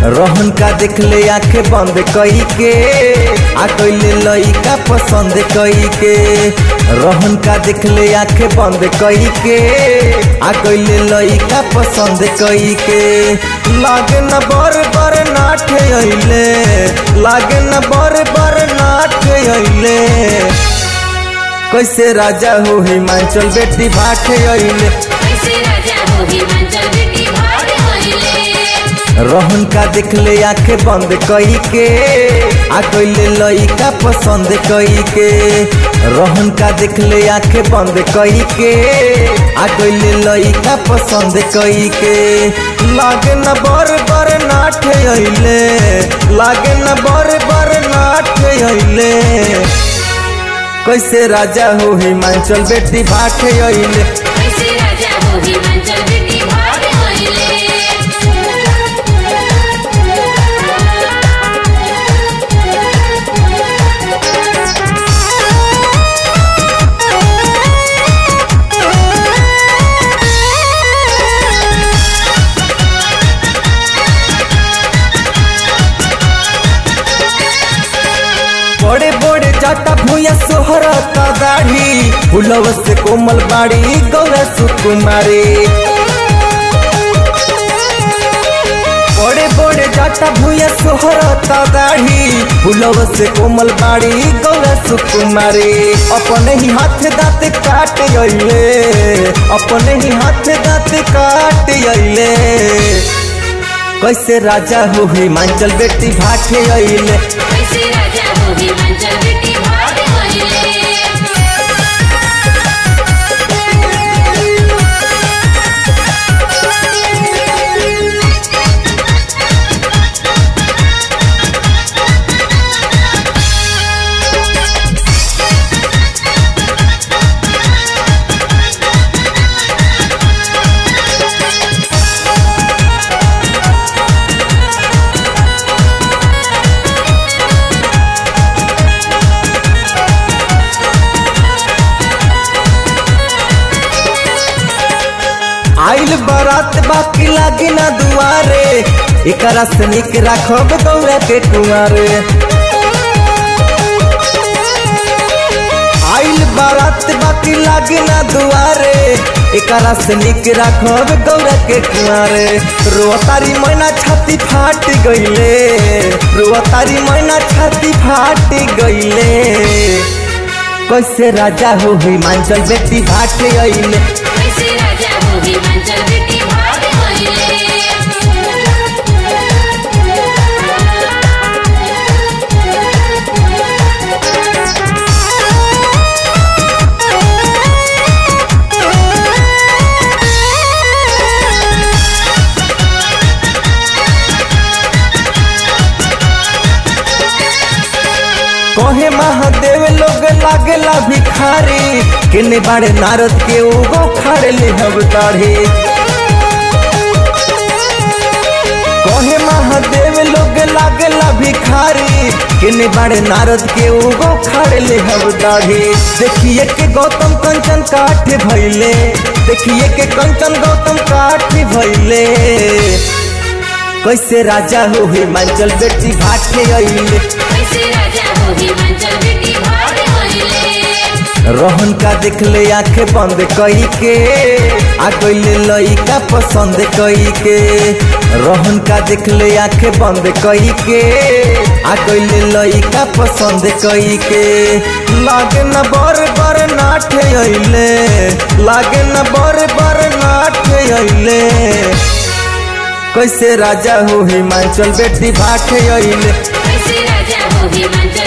रहन का देख ले आंखें बंद कई के आ कैले लइका पसंद कई के रहन का देख ले आंखें बंद कई के आ कैले लइका पसंद कई के लागे न बर बर नाठे अइले लागे न बर बर नाठे अइले कैसे राजा हो हिमाचल बेटी भाटे अइले कैसे राजा हो हिमाचल बेटी भाग होइले रहन का देख ले आंखें बंद कई के आ कैले लइका पसंद कई के रहन का देख ले आंखें बंद कई के आ कैले लइका पसंद कई के लागे न बर बर नाठे अइले लागे न बर बर नाठे अइले कैसे राजा हो हिमाचल बेटी भाटे अइले कैसे राजा हो हिमाचल बेटी भाग होइले बड़े बड़े जाटा भूया सोहरता दाढ़ी फुलव से कोमल बाड़ी गौरा सुकुमारी बड़े बड़े जाटा भूया सोहरता दाढ़ी फुलव से कोमल बाड़ी गौरा सुकुमारी अपने ही हाथ दाँत काट अइले अपने ही हाथ दाँत काट अइले कैसे राजा हो हिमाचल बेटी भाटे अइले कैसे राजा हो हिमाचल बेटी भाग होइले आइल बारात बाकी लागे ना दुआरे एकरा से निक राखब गौरा के कुआरे आइल बारात बाकी लागे ना दुआरे एकरा से निक राखब गौरा के कुआरे रोतारी मैना छाती फाट गइले रोतारी मैना छाती फाट गइले कैसे राजा हो हिमाचल बेटी भाटे अइले कैसे राजा हो हिमाचल बेटी भाग होइले कहे महादेव लोग लागेला भिखारी किने बाड़े नारद के उगो खाड़े ले हब दाढ़ी कहे महादेव लोग लागेला भिखारी किने बाड़े नारद के उगो खाड़े ले हब दाढ़ी देखिए के गौतम कंचन काठ भइले देखिए के कंचन गौतम काठ भइले कैसे राजा हो हिमाचल बेटी भाटे अइले कैसे राजा हो हिमाचल बेटी भाग होइले रहन का देख ले आंखें बंद कई के आ कैले लइका पसंद कई के रहन का देख ले आंखें बंद कई के आ कैले लइका पसंद कई के लागे न बर बर नाठे अइले लागे न बर बर नाठे अइले कैसे राजा हो हिमाचल बेटी भाटे अइले कैसे राजा हो हिमाचल